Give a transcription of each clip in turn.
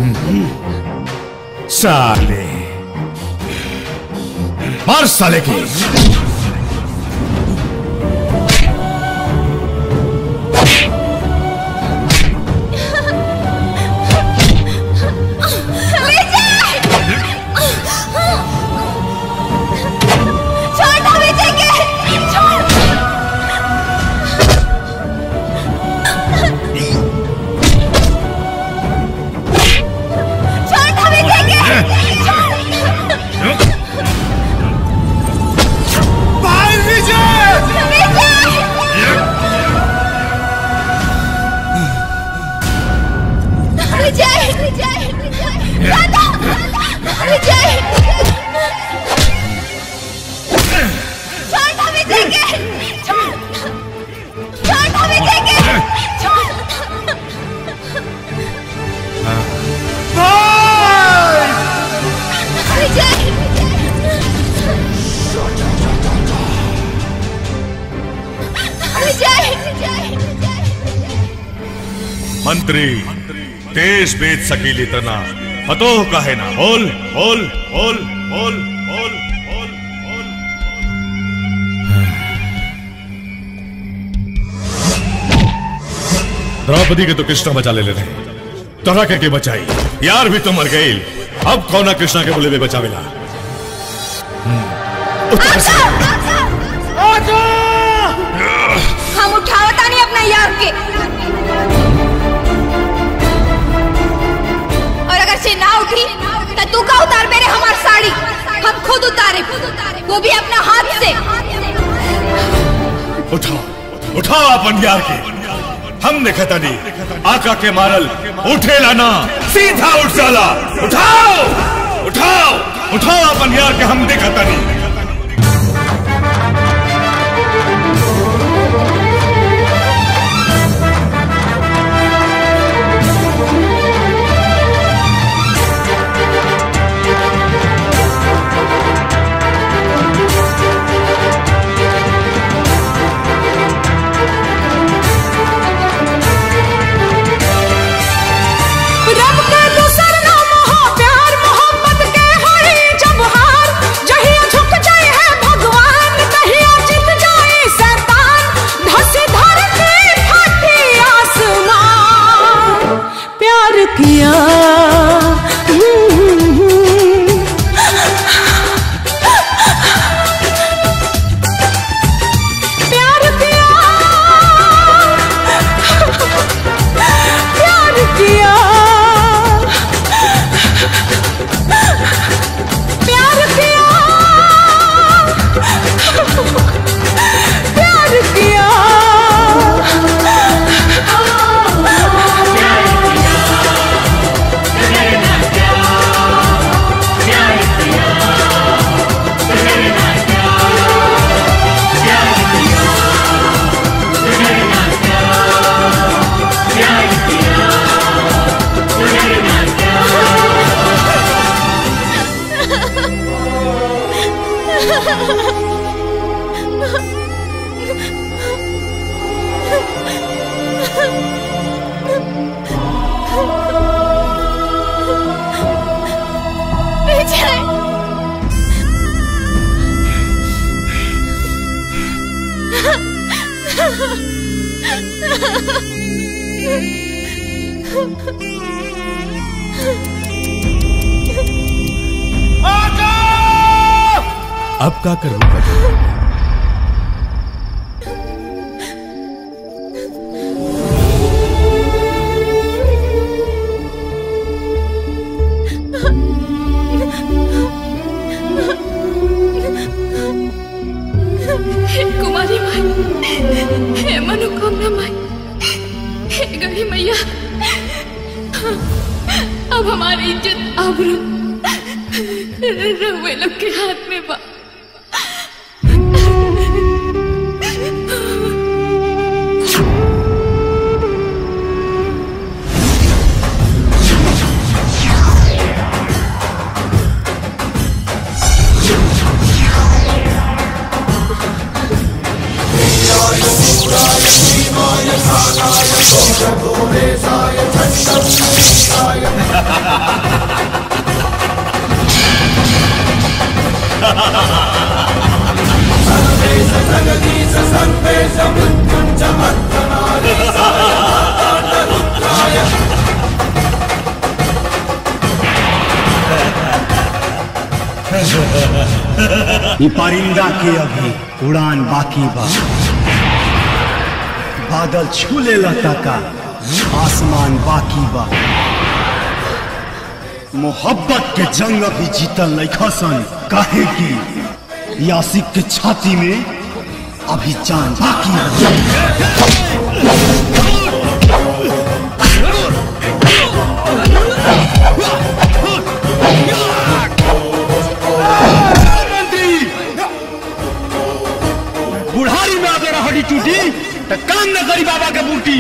साले मार साले की छोड़ना विजय के छोड़ छोड़ना विजय के भाई विजय विजय विजय दादा विजय छोड़ना विजय के छोड़ छोड़ना विजय के छोड़ विजय विजय विजय मंत्री देश बेच सकीली तना हतो कहे ना बोल बोल बोल बोल बोल बोल बोल द्रौपदी के तो कृष्णा बचा ले रहे तोरा के, के बचाई यार भी तो मर गई अब कौना कृष्णा के बोले में बचावेला हम्म, उतार से। हम उठावता नहीं अपना यार के और अगर से ना उठी तो तू का उतार मेरे हमार साड़ी हम खुद उतारे वो भी अपना हाथ से उठाओ उठाओ अपन यार के हम देखता नहीं आका के मारल उठेला ना सीधा उठ जाला उठाओ उठाओ उठाओ अपन यार के हम देखता नहीं रब के दूसर नाम हो प्यार मोहब्बत के हरी जब हार जहिया झुक जाए है भगवान तहिया जीत जाए शैतान धसी धरती फटी आसमान प्यार किया प्यार किया प्यार किया प्यार किया प्यार किया विजय अब का करूं हे कुमारी माई हे मनोकामना माई हे गढ़ी मैया अब हमारी इज्जत आबरू रहुए लोग के हाथ में बा ूरे साय छन्दं ये परिंदा के अभी उड़ान बाकी बा बादल छूले लता का आसमान बाकी बा मोहब्बत के जंग अभी जीतल नहीं सन काहे की यासिक के छाती में अभी जान बाकी बा बुढ़ारी में अगर हड्डी टूटी तो काम न करी बाबा के बूटी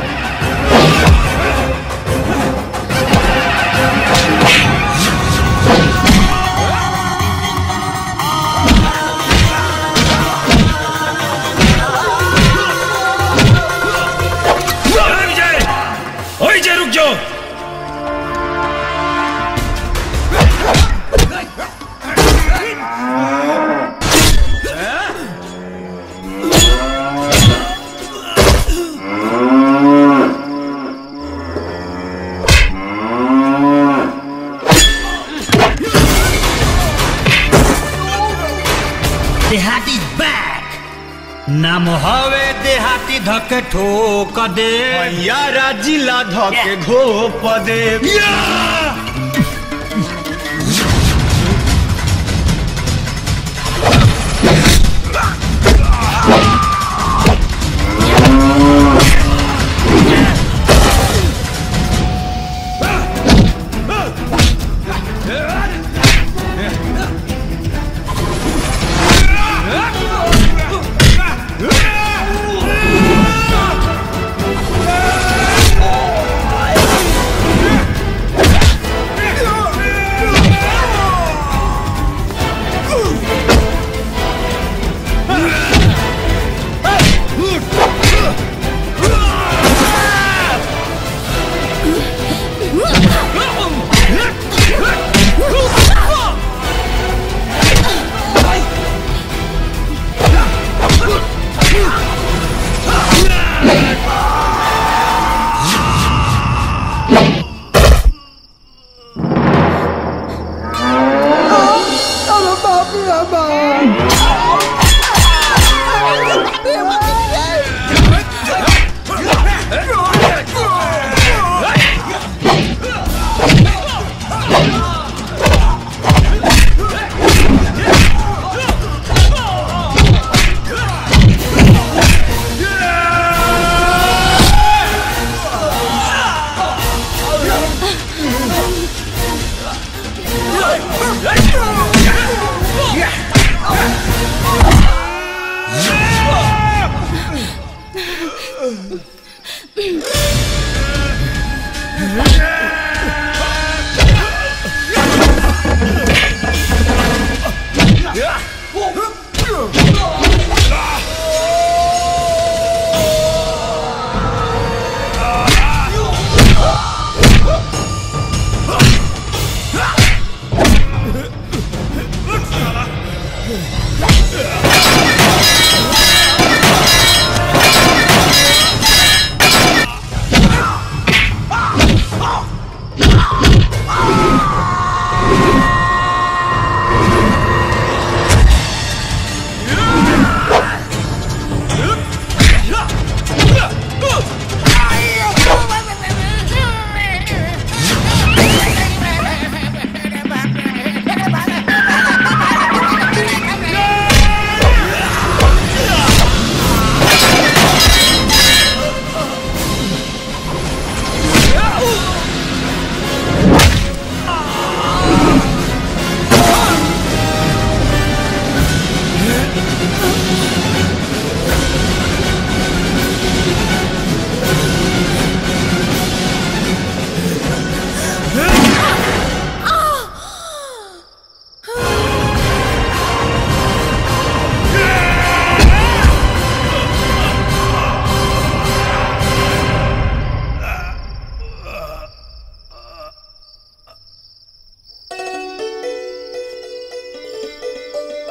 विजय ओए जय रुक जाओ देहाती बैक नाम हवे देहाती धके ठोक दे यारा जिला धके घोप दे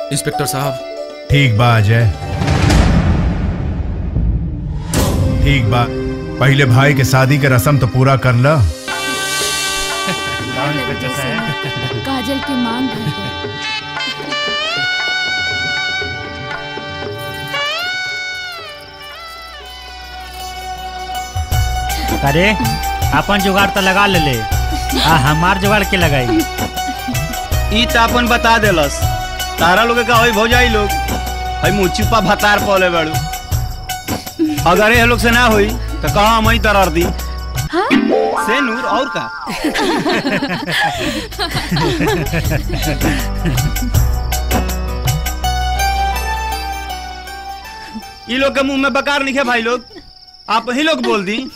इंस्पेक्टर साहब ठीक बा अजय ठीक बा पहले भाई के शादी के रस्म तो पूरा कर ला काजल की मांग भर गई अरे अपन जुगाड़ तो लगा ले ले आ हमार जुगाड़ के लगाई ई त अपन बता देलस तारा लोग का होई भौजाई लोग हई मुचुपा भतार पले बाड़ू अगर ये लोग से ना होई तो कहा हम ही दरार दी से नूर और का ई लोग के मुंह में बकार लिखे भाई लोग आप ही लोग बोल दी